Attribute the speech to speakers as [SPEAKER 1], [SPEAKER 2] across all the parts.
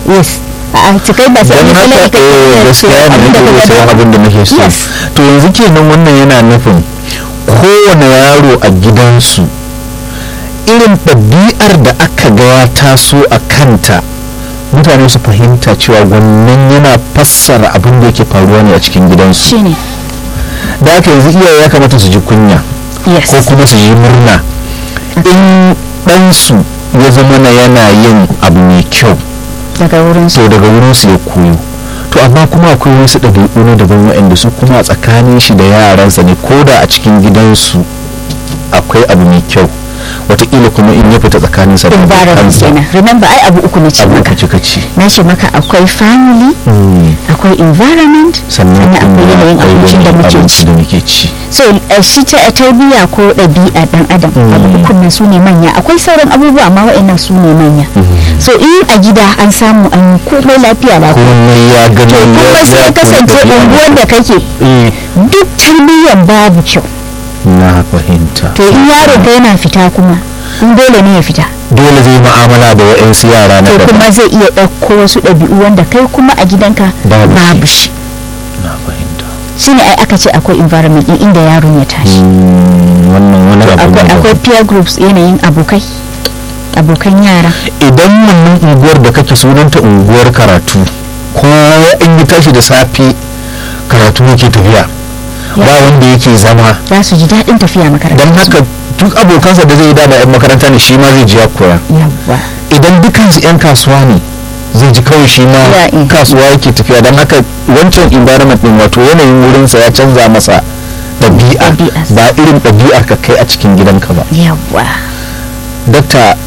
[SPEAKER 1] yes a cikai ba sai
[SPEAKER 2] don
[SPEAKER 1] an yi
[SPEAKER 2] haka
[SPEAKER 1] kula
[SPEAKER 2] eh, gaskiya ne nake iya sayan abin da nake so
[SPEAKER 1] Yes.
[SPEAKER 2] to yanzu kenan wannan yana nufin kowane yaro a gidansu irin ɗabi'ar da aka ga ya taso a kanta mutane su fahimta cewa wannan yana fassara abin da yake faruwa ne a cikin gidansu
[SPEAKER 1] shine
[SPEAKER 2] da haka yanzu iyaye ya kamata su ji kunya
[SPEAKER 1] yes
[SPEAKER 2] ko kuma su yi murna in ɗansu ya zama na yana yin abu mai kyau
[SPEAKER 1] daga wurin su
[SPEAKER 2] to daga wurin su ya koyo to amma kuma akwai wasu ɗabi'u na daban waɗanda su kuma a tsakanin shi da yaransa ne ko da a cikin gidansu akwai abu mai kyau wataƙila kuma in ya fita tsakaninsa da
[SPEAKER 1] environment
[SPEAKER 2] abokansa
[SPEAKER 1] kenan remember ai abu uku na ce
[SPEAKER 2] abu
[SPEAKER 1] maka
[SPEAKER 2] kaci kaci
[SPEAKER 1] na ce maka akwai family akwai environment
[SPEAKER 2] sannan
[SPEAKER 1] akwai
[SPEAKER 2] kuma
[SPEAKER 1] yanayin
[SPEAKER 2] akwai
[SPEAKER 1] abincin da
[SPEAKER 2] yanayin
[SPEAKER 1] muke
[SPEAKER 2] abinci
[SPEAKER 1] ci
[SPEAKER 2] da muke ci
[SPEAKER 1] so eh, shi ta tarbiyya ko ɗabi'a ɗan adam abu uku nan su ne manya akwai sauran abubuwa amma waɗannan su ne manya so in a gida an samu an yi komai lafiya lafiya
[SPEAKER 2] komai ya gani
[SPEAKER 1] to kuma sai
[SPEAKER 2] ya
[SPEAKER 1] kasance
[SPEAKER 2] koyi ɗabi'a
[SPEAKER 1] unguwar da kake
[SPEAKER 2] Eh,
[SPEAKER 1] duk tarbiyyan babu kyau
[SPEAKER 2] na fahimta
[SPEAKER 1] to in yaro ka yana fita kuma in dole ne ya fita
[SPEAKER 2] dole zai mu'amala da wa'yansu yara na
[SPEAKER 1] to
[SPEAKER 2] daban
[SPEAKER 1] kuma zai iya ɗauko wasu ɗabi'u wanda kai kuma a gidanka
[SPEAKER 2] Babu shi.
[SPEAKER 1] babu shi
[SPEAKER 2] na fahimta
[SPEAKER 1] shine ai aka ce akwai environment din inda yaron ya tashi
[SPEAKER 2] Mm, wannan wani abu ne
[SPEAKER 1] akwai
[SPEAKER 2] daban.
[SPEAKER 1] akwai peer groups yanayin abokai abokan yara
[SPEAKER 2] idan wannan unguwar da kake sunanta unguwar karatu ko in yi tashi da safe karatu yake tafiya ba wanda yake zama
[SPEAKER 1] za su ji daɗin tafiya makaranta
[SPEAKER 2] don haka duk abokansa da zai yi dama 'yan makaranta ne shi ma zai ji ya koya
[SPEAKER 1] yawwa
[SPEAKER 2] idan dukansu 'yan kasuwa ne zai ji kawai shi ma
[SPEAKER 1] Ya, eh.
[SPEAKER 2] kasuwa yake tafiya don haka wancan environment din wato yanayin wurinsa ya canza masa ɗabi'a
[SPEAKER 1] Ɗabi'arsa.
[SPEAKER 2] ba irin ɗabi'ar ka kai a cikin gidanka ba
[SPEAKER 1] yawwa
[SPEAKER 2] dakta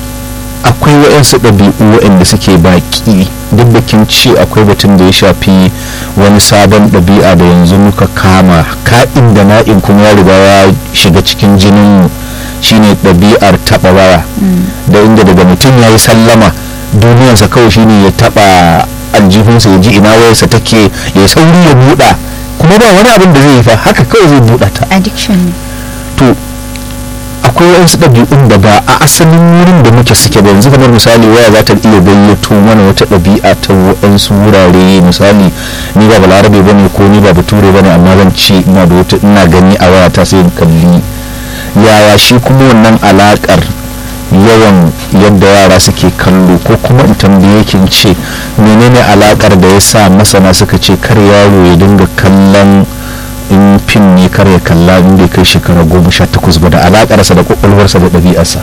[SPEAKER 2] akwai waɗansu ɗabi'u waɗanda suke baƙi duk da kin ce akwai batun da ya shafi wani sabon ɗabi'a da yanzu muka kama ka'in da na'in kuma ya riga ya shiga cikin jinin shine ɗabi'ar taɓa waya da inda daga mutum ya yi sallama duniyarsa kawai shine ya taɓa aljihunsa ya ji ina wayarsa take ya sauri ya buɗa kuma ba wani abin da zai yi fa haka kawai zai buɗa ta
[SPEAKER 1] addiction ne
[SPEAKER 2] to akwai wasu ɗabi'un da ba a asalin wurin da muke suke ba yanzu kamar misali waya za ta iya gayyato mana wata ɗabi'a ta waɗansu wurare misali ni ba balarabe ba ne ko ni ba bature ba ne amma zan ce ina da wata ina gani a waya ta sai in kalli yaya shi kuma wannan alaƙar yawan yadda yara suke kallo ko kuma in tambaye kin ce menene alaƙar da ya sa masana suka ce kar yaro ya dinga kallon in fim ne kar ya kalla in bai kai shekara goma sha takwas ba da alakarsa da kwakwalwarsa da ɗabi'arsa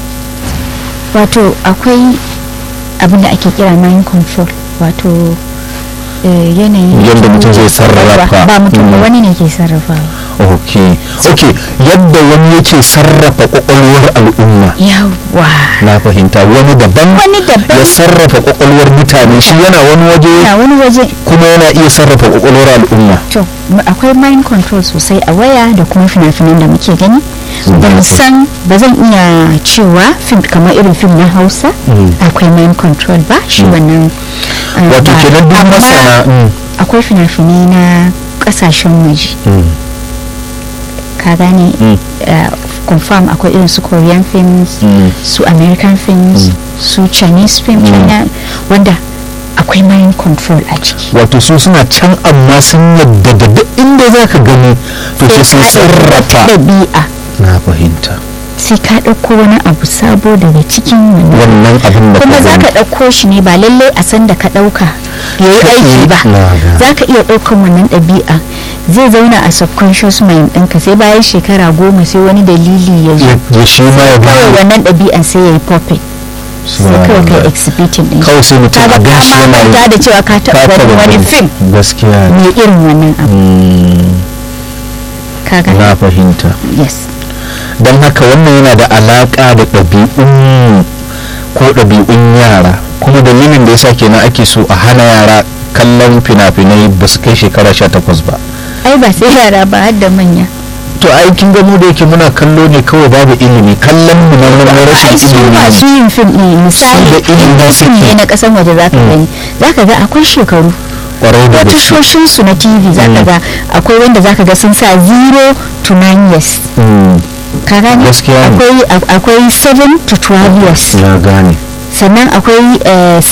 [SPEAKER 1] wato akwai abin da ake kira mind control wato eh, yanayin
[SPEAKER 2] Yadda mutum zai sarrafa.
[SPEAKER 1] ba mutum ba
[SPEAKER 2] Mm.
[SPEAKER 1] wani ne ke sarrafawa
[SPEAKER 2] ok ok yadda wani yake sarrafa kwakwalwar al'umma
[SPEAKER 1] yawwa
[SPEAKER 2] na fahimta wani daban
[SPEAKER 1] wani daban
[SPEAKER 2] ya sarrafa kwakwalwar mutane shi yana wani waje
[SPEAKER 1] na wani waje
[SPEAKER 2] kuma yana iya sarrafa kwakwalwar al'umma
[SPEAKER 1] to m- akwai mind control sosai a waya da kuma fina-finan da muke gani
[SPEAKER 2] Mm.
[SPEAKER 1] ban san ba zan iya cewa fim kamar irin fim na hausa
[SPEAKER 2] Mm.
[SPEAKER 1] akwai mind control ba shi wannan eh,
[SPEAKER 2] wato
[SPEAKER 1] ba.
[SPEAKER 2] kenan duk
[SPEAKER 1] Amma
[SPEAKER 2] masana mm,
[SPEAKER 1] akwai fina-finai na kasashen waje
[SPEAKER 2] mm,
[SPEAKER 1] ka gane
[SPEAKER 2] Mm.
[SPEAKER 1] eh, confirm akwai irin su korean films
[SPEAKER 2] mm.
[SPEAKER 1] su american films su chinese film
[SPEAKER 2] Mm.
[SPEAKER 1] china wanda akwai mind control a ciki
[SPEAKER 2] wato su suna can amma sun yadda da duk inda za ka gani to sai sun
[SPEAKER 1] Sai ka ɗauki
[SPEAKER 2] sarrafa
[SPEAKER 1] ɗabi'a
[SPEAKER 2] na fahimta
[SPEAKER 1] sai ka ɗauko wani abu sabo daga cikin wannan
[SPEAKER 2] wannan abin da
[SPEAKER 1] kuma za
[SPEAKER 2] gani.
[SPEAKER 1] ka ɗauko shi ne ba lallai a san da ka ɗauka ya yi
[SPEAKER 2] Ka
[SPEAKER 1] aiki
[SPEAKER 2] yi-
[SPEAKER 1] ba
[SPEAKER 2] na gane.
[SPEAKER 1] za ka iya ɗaukan wannan ɗabi'a zai zauna a subconscious mind ɗinka sai bayan shekara goma sai wani dalili ya zo
[SPEAKER 2] ya ya shi ma ya
[SPEAKER 1] kawai
[SPEAKER 2] gane
[SPEAKER 1] wannan ɗabi'an sai ya yi puppet sai kawai kai exhibiting ɗin shi.
[SPEAKER 2] kawai sai mutum
[SPEAKER 1] kaga
[SPEAKER 2] a gan shi
[SPEAKER 1] ka
[SPEAKER 2] yana
[SPEAKER 1] manta da cewa ka taɓa
[SPEAKER 2] ka
[SPEAKER 1] ganin
[SPEAKER 2] taɓa
[SPEAKER 1] wani
[SPEAKER 2] gani.
[SPEAKER 1] fim
[SPEAKER 2] gaskiya ne.
[SPEAKER 1] mai irin wannan abu
[SPEAKER 2] Mm,
[SPEAKER 1] ka gani
[SPEAKER 2] na fahimta
[SPEAKER 1] yes
[SPEAKER 2] don haka wannan yana da alaƙa da ɗabi'un ko ɗabi'un yara kuma dalilin da yasa kenan ake so a hana yara kallon fina-finai ba su kai shekara sha takwas ba
[SPEAKER 1] ai ba sai yara ba har da manya
[SPEAKER 2] to aikin gamo da yake muna kallo ne kawai babu ilimi kallon mu na na
[SPEAKER 1] ai
[SPEAKER 2] rashin
[SPEAKER 1] su
[SPEAKER 2] ilimi
[SPEAKER 1] masu
[SPEAKER 2] ne
[SPEAKER 1] yin fim ɗin misali
[SPEAKER 2] da ilimin
[SPEAKER 1] in dai fim
[SPEAKER 2] suke.
[SPEAKER 1] ne na ƙasan waje za ka gani za ka ga akwai shekaru
[SPEAKER 2] kwarai da
[SPEAKER 1] ko
[SPEAKER 2] gaske
[SPEAKER 1] tashoshin su na tv za ka
[SPEAKER 2] Mm.
[SPEAKER 1] ga akwai wanda za ka ga sun sa 0 to 9 years
[SPEAKER 2] Mm,
[SPEAKER 1] ka gane
[SPEAKER 2] Gaskiya ne.
[SPEAKER 1] akwai akwai 7 to 12 years
[SPEAKER 2] na gane
[SPEAKER 1] sannan akwai eh,